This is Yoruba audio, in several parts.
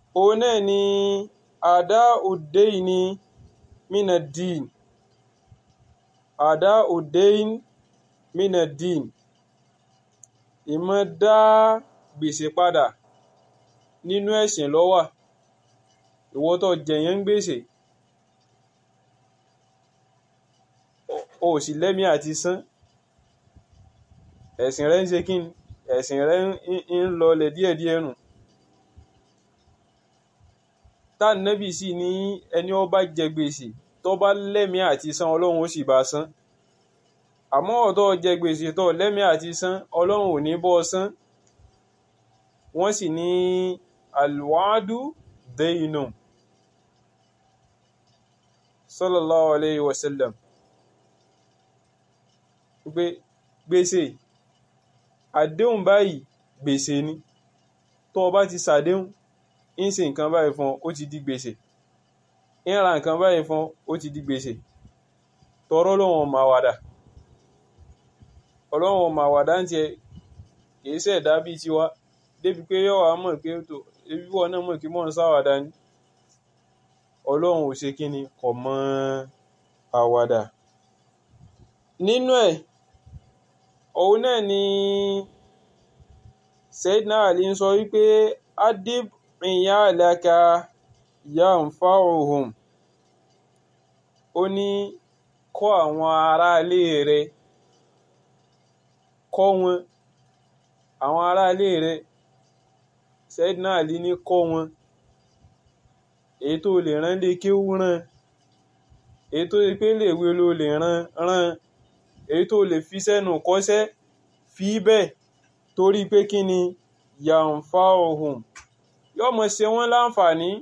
òun náà ni àdá òdeyni minadin àdá òdeyin minadin ìmọ̀ dá gbèsè padà nínú ẹ̀sìn ló wà ìwọ tó jẹ̀yàn ń gbèsè o ò sì lẹ́mí àti san ẹ̀sìn rẹ ń ṣe kí ni ẹ̀sìn rẹ ń lọlẹ̀ díẹ̀díẹ̀ nù tánàbì sì ní ẹni ó bá jẹ gbèsè tó bá lẹ́mí àti san ọlọ́run ó sì bá san àmọ́ ọ̀tọ́ jẹ gbèsè tó lẹ́mí àti san ọlọ́run ò ní bọ́ san wọ́n sì ní alwadu deyinu sallallahu alayhi wa sallam pé gbèsè àdéhùn báyìí gbèsè ni tó o bá ti ṣàdéhùn ń ṣe nǹkan báyìí fún ọ ó ti di gbèsè ń ra nǹkan báyìí fún ọ ó ti di gbèsè tọrọ lọ́wọ́n máa wàdà ọlọ́wọ́n máa wàdà ń tiẹ̀ kì í ṣẹ̀dá bíi tiwa débi pé yọ̀ wá mọ̀ pé tó ebi wọn náà mọ̀ kí mọ̀ ń sáwàdà ni ọlọ́run ò ṣe kí ni kò mọ àwàdà nínú ẹ̀ òun náà ni Sayyidina Ali ń sọ wípé adib iyalaka yanfa'uhum ó ní kọ́ àwọn aráalé rẹ̀ kọ́ wọn àwọn aráalé rẹ̀ Sayyidina Ali ní kọ́ wọn èyí tó lè rán lé kéwú rán èyí tó lè pé léèwé ló lè rán rán èyí tó lè fi sẹ́nu kọ́ṣẹ́ fi bẹ́ẹ̀ torí pé kí ni yàǹfà ohun yóò mọ̀ ṣe wọ́n láǹfààní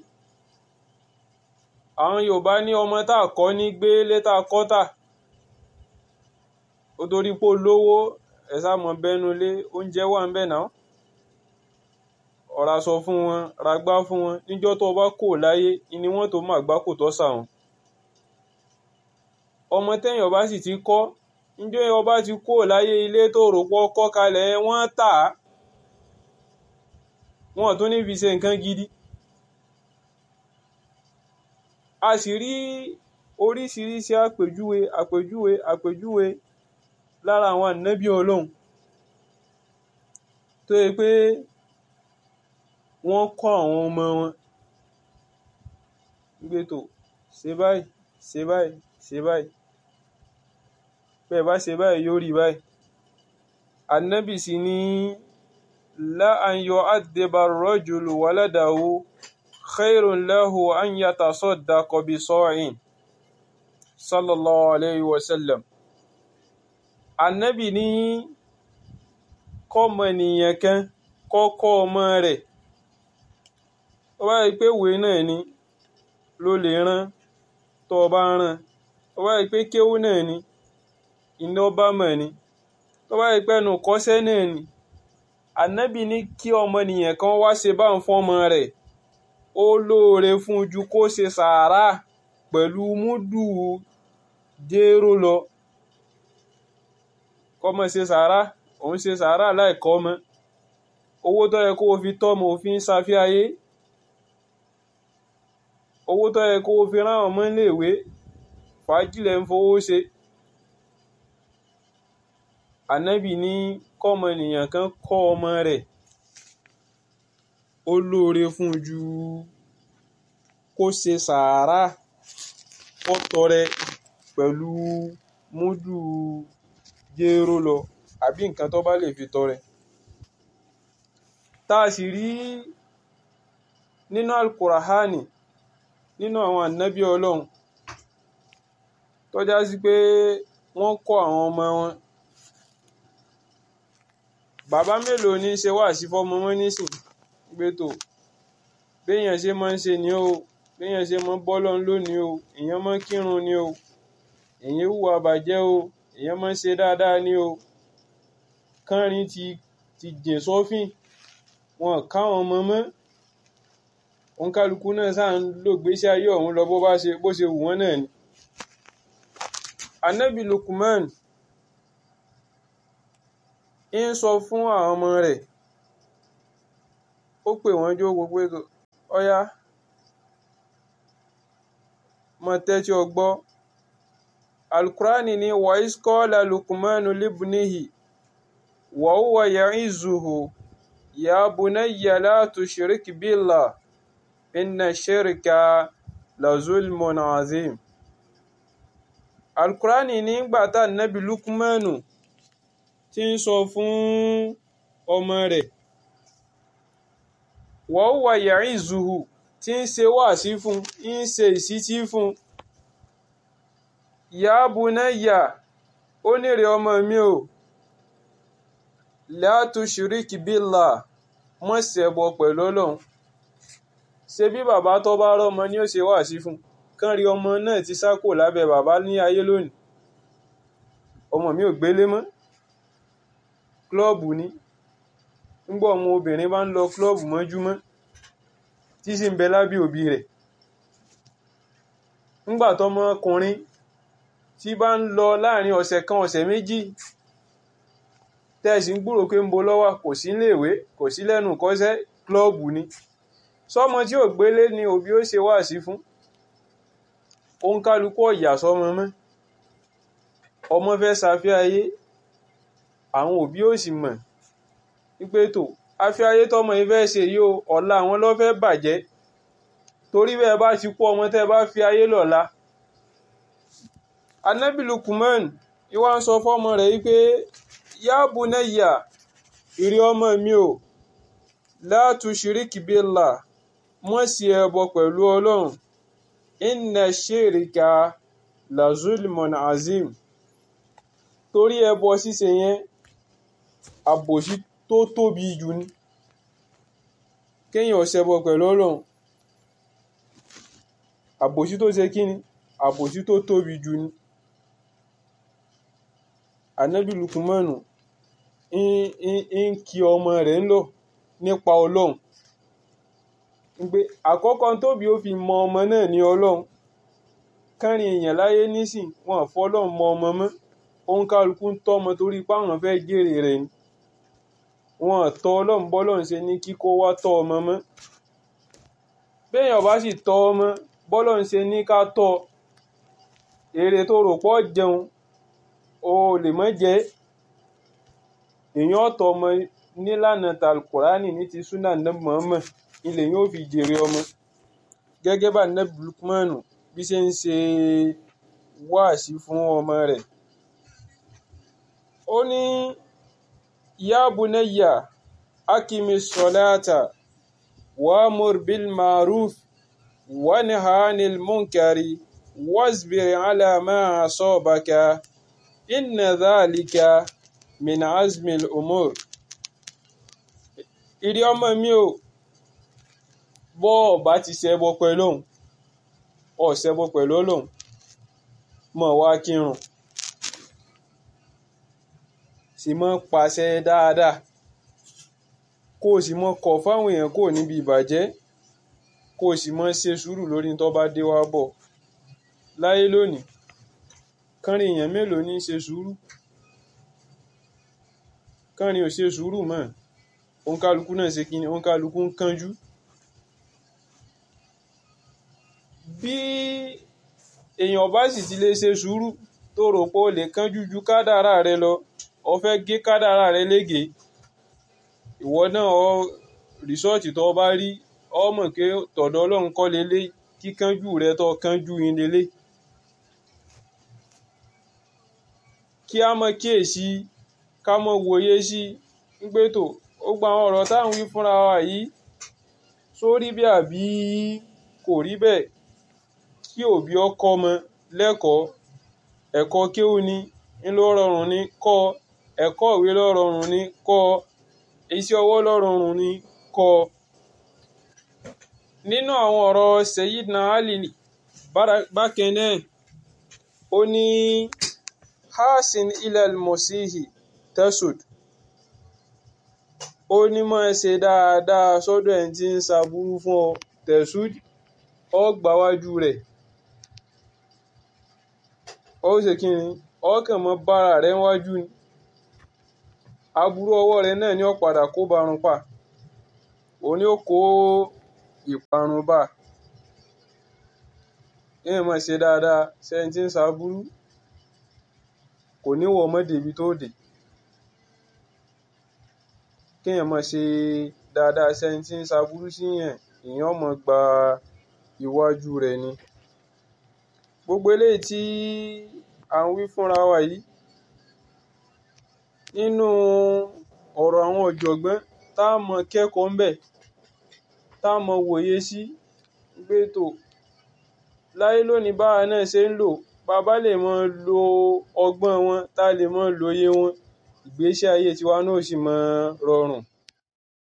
àwọn Yorùbá ní ọmọ tá a kọ́ ní gbé létà kọ́tà ó torí pé olówó ẹ̀sà mọ̀ bẹ́nu lé oúnjẹ wà ń bẹ̀ náà ọ̀rá sọ fún wọn ragbá fún wọn níjọ́ tó bá kò láyé ni wọ́n tó máa gbá kò tọ́ sàwọn ọmọ tẹ́yìn ọba sì ti kọ́ níjọ́ ọba ti kò láyé ilé tó rò pọ̀ kọ́ kalẹ̀ wọ́n tà á wọ́n tún ní fi ṣe nǹkan gidi a sì rí oríṣiríṣi àpèjúwe àpèjúwe àpèjúwe lára àwọn ànábì ọlọ́run tó yẹ pé wọ́n kọ́ àwọn ọmọ wọn gbé tó ṣe báyìí ṣe báyìí ṣe báyìí bẹ́ẹ̀ bá ṣe báyìí yóò rí báyìí ànábì sì ní la an yu'addiba ar-rajulu waladahu khairun lahu an yatasaddaqa bi sa'in sallallahu alayhi wa sallam ànábì ní kọ́mọ nìyẹn kan kọ́kọ́ ọmọ rẹ̀ ó bá rí pé ìwé náà ni ló lè rán tó o bá rán ó bá rí pé kéwú náà ni iná bá mọ̀ ni tó bá rí pé ẹnu kọ́ṣẹ́ náà ni ànábì ní kí ọmọnìyàn kan wá ṣe bá ń fọ́mọ rẹ̀ ó lóore fún ju kó ṣe sàárà pẹ̀lú múdù jéró lọ kọ́mọ ṣe sàárà òun ṣe sàárà láìkọ́ ọmọ owó tó yẹ kó o fi tọ́mọ òfin ṣàfihàyé owó tó yẹ kó o fi rán ọmọ iléèwé fàájìlẹ̀ ń fowó ṣe ànábì ní kọ́mọ ènìyàn kan kọ́ ọmọ rẹ̀ ó lóore fún ju kó ṣe sàárà kó tọrẹ pẹ̀lú múdù jéró lọ àbí nǹkan tó bá lè fi tọrẹ tá a sì rí nínú alukurahani nínú àwọn ànábì ọlọ́run tó já sí pé wọ́n kọ́ àwọn ọmọ wọn bàbá mélòó ní ṣe wá sí fọmọ wọn nísìn gbé tó béèyàn ṣe máa ń ṣe ni o béèyàn ṣe máa ń bọ́ lọ́n lónìí o èèyàn máa ń kírun ni o èèyàn hùwà bàjẹ́ o èèyàn máa ń ṣe dáadáa ni o kánrin ti ti jìn sọ́fìn wọn káwọn ọmọ mọ́ òǹkálukú náà sáà ń lò gbésí ayé ọ̀hún lọ bó bá ṣe bó ṣe wù wọ́n náà ni. anabi Lukman ń sọ fún àwọn ọmọ rẹ̀ ó pè wọ́n jó gbogbo ètò ọ̀yá mọ tẹ́tí ọgbọ́ alukurani ni wàís kọ́lá lukumanu libnihi wàhùwà ya'izuhu ya bunayya la tushrik billah inna shirka la zulmun azim alukurani nígbà tá nàbí lukumanu tí ń sọ fún ọmọ rẹ̀ wàhùwà ya'izuhu tí ń ṣe wáàsí fún ń ṣe ìsítí fún ya bunayya ó nírè ọmọ mi o la tushrik billah mọ́ ṣẹbọ pẹ̀lú ọlọ́run ṣe bí bàbá tó bá rọ́mọ ni ó ṣe wáàsí fún kán rí ọmọ náà ti sá kò lábẹ́ bàbá ní ayé lónìí ọmọ mi ò gbélé mọ́ klọ́ọ̀bù ni ńgbà ọmọ obìnrin bá ń lọ klọ́ọ̀bù mọ́júmọ́ tí sì ń bẹ lábẹ́ òbí rẹ̀ ńgbà tọmọ ọkùnrin tí bá ń lọ láàrin ọ̀sẹ̀ kan ọ̀sẹ̀ méjì tẹ́ẹ̀sì ń gbúrò pé ń bo lọ́wọ́ kò sí léèwé kò sí lẹ́nu kọ́sẹ́ klọ́ọ̀bù ni sọmọ tí ò gbélé ni òbí ó ṣe wáàsí fún òun kálukú ọ̀yà sọmọ mọ́ ọmọ fẹ́ ṣàfihàn ayé àwọn òbí ò sì mọ̀ wípé tó afẹ́ ayé tọmọ yìí fẹ́ ṣe yìí o ọ̀la àwọn ló fẹ́ bàjẹ́ torí bẹ́ẹ̀ bá ti kú ọmọ tẹ́ bá fi ayé lọ́la anabi Lukman ìwà ń sọ fọ́mọ rẹ̀ wípé ya bunayya ìrí ọmọ mi o la tushiriki billah mọ́ sí ẹbọ pẹ̀lú ọlọ́run inna shirika la zulmun azim torí ẹbọ ṣíṣe yẹn àbòsí tó tóbi jù ní kéèyàn ṣẹbọ pẹ̀lú ọlọ́run àbòsí tó ṣe kí ni àbòsí tó tóbi jù ní anabi lukumanu ń kí ọmọ rẹ̀ ń lọ nípa ọlọ́run pé àkọ́kọ́ tóbi ó fi mọ ọmọ náà ní ọlọ́run kárin èèyàn láyé nísìn wọn fọlọ́run mọ ọmọ mọ́ òun kálukú ń tọ́ ọmọ torí páwọn fẹ́ jèrè rẹ̀ ni wọn tọ́ ọlọ́run bọ́lọ́run ṣe ní kíkó wá tọ́ ọmọ mọ́ béèyàn bá sì tọ́ ọmọ bọ́lọ́run ṣe ní ká tọ́ èrè tó rò pọ̀ jẹun o lè mọ́ jẹ́ èèyàn ọ̀tọ̀ ọmọ nílànà talkurani ní ti súnà nàbì Muhammad ilẹ̀ yóò fi jèrè ọmọ gẹ́gẹ́ bá nàbì Lukmanu bí ṣe ń ṣe wáàsí fún ọmọ rẹ̀ ó ní ya bunayya akimi salata wa'mur bil ma'ruf wanha 'anil munkari wasbir 'ala ma asabaka inna dhalika min azmil umur ìrí ọmọ mi o bọ́ ọba ti ṣẹbọ pẹ̀lú òun ọ ṣẹbọ pẹ̀lú Ọlọ́hun mọ̀ wá kírun sì mọ́ pàṣẹ dáadáa kó o sì mọ́ kọ̀ fáwọn èèyàn kò níbi ìbàjẹ́ kó o sì mọ́ ṣe sùúrù lórí tó bá dé wá bọ̀ láyé lónìí kánrin èèyàn mélòó ní ṣe sùúrù kánrin ò ṣe sùúrù mọ́ òǹkálukú náà ṣe kíni òǹkálukú ń kánjú bí èèyàn bá sì ti lè ṣe sùúrù tó rò pé o lè kánjú ju kádàrá rẹ lọ o fẹ́ gé kádàrá rẹ lége ìwọ náà ọ rìsọ́ọ̀tì tó bá rí ọ mọ̀ pé tọ̀dọ̀ ọlọ́run kọ́ lélẹ̀ kíkánjú rẹ tó kánjú yín lélẹ̀ kí a mọ kíyèsí ká mọ wòye sí pé tó ó gba àwọn ọ̀rọ̀ táwọn wí fúnra wa yìí sórí bí àbí kò rí bẹ́ẹ̀ kí òbí ọkọ ọmọ lẹ́kọ̀ọ́ ẹ̀kọ́ kéwú ni ń ló rọrùn ní kọ́ ẹ̀kọ́ ìwé ló rọrùn ní kọ́ iṣẹ́ ọwọ́ ló rọrùn ní kọ́ nínú àwọn ọ̀rọ̀ Sayyidina Ali bákan náà ó ní hasin ilal mosihi tesud ó ní máa ṣe dáadáa sọ́dọ̀ ẹni tí ń ṣàbúrú fún ọ tesud ọ gbáwájú rẹ̀ ó ṣe kí ni ọkàn mọ́ bára rẹ̀ wájú ni aburú ọwọ́ rẹ̀ náà ni ó padà kó barun pa òní ó kó ìparun bá kéèyàn máa ṣe dáadáa sẹ́ni tí ń ṣaburú kò ní wọ̀ mọ́ débi tó dé kéèyàn máa ṣe dáadáa sẹ́ni tí ń ṣaburú síyàn èèyàn máa gba iwájú rẹ̀ ni gbogbo eléyìí tí à ń wí fúnra wa yìí nínú ọ̀rọ̀ àwọn ọ̀jọ̀gbọ́n tá a mọ kẹ́kọ̀ọ́ ńbẹ̀ tá a mọ wòye sí pé tò láyé lónìí báwa náà ṣe ń lò bàbá lè mọ lo ọgbọ́n wọn tá a lè mọ lóye wọn ìgbésí ayé tiwa náà sì mọ rọrùn